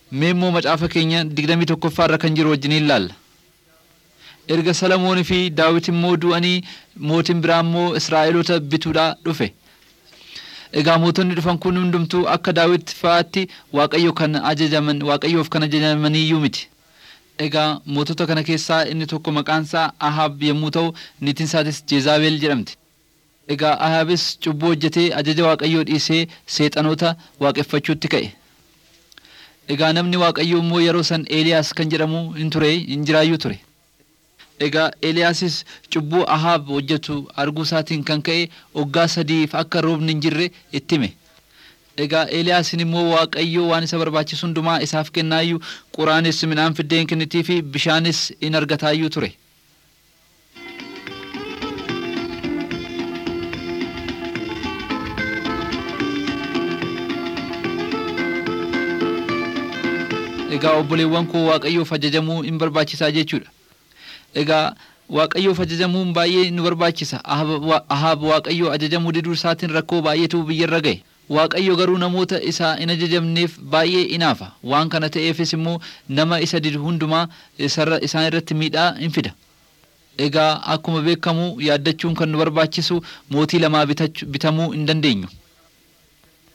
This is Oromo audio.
Mee immoo macaafa keenya digdamii tokkoffaa irra kan jiru wajjin ilaalla. Erga Salamoonii fi Daawit immoo du'anii mootiin biraa immoo Israa'eloota bituudhaa dhufe. Egaa mootonni dhufan kun hundumtuu akka Daawit fa'aatti Waaqayyo kan ajajaman Waaqayyoof kan ajajamaniyyuu miti. Egaa mootota kana keessaa inni tokko maqaan isaa Ahaab yommuu ta'u niitiin isaatis Jeezaabeel jedhamti. Egaa Ahaabis cubbuu hojjetee ajaja Waaqayyoo dhiisee seexanoota waaqeffachuutti ka'e. Egaa namni Waaqayyoo immoo yeroo san Eeliyaas kan jedhamu hin ture hin jiraayyuu ture. Egaa Eeliyaasis cubbuu Ahaab hojjetu arguu isaatiin kan ka'e waggaa sadiif akka roobni hin jirre itti hime. Egaa Eeliyaasin immoo Waaqayyoo waan isa barbaachisu hundumaa isaaf kennaayyuu quraanis midhaan fiddeen kennitii fi bishaanis in argataayyuu ture. Egaa obboleewwan koo Waaqayyoof ajajamuu in barbaachisaa jechuudha. Egaa Waaqayyoof ajajamuun baay'ee nu barbaachisa. Ahaab Waaqayyoo ajajamuu diduu isaatiin rakkoo baay'eetu biyyarra ga'e. Waaqayyo garuu namoota isaa in ajajamneef baay'ee inaafa. Waan kana ta'eefis immoo nama isa didu hundumaa isaan irratti miidhaa in fida. Egaa akkuma beekamu yaaddachuun kan nu barbaachisu mootii lamaa bitamuu hin dandeenyu.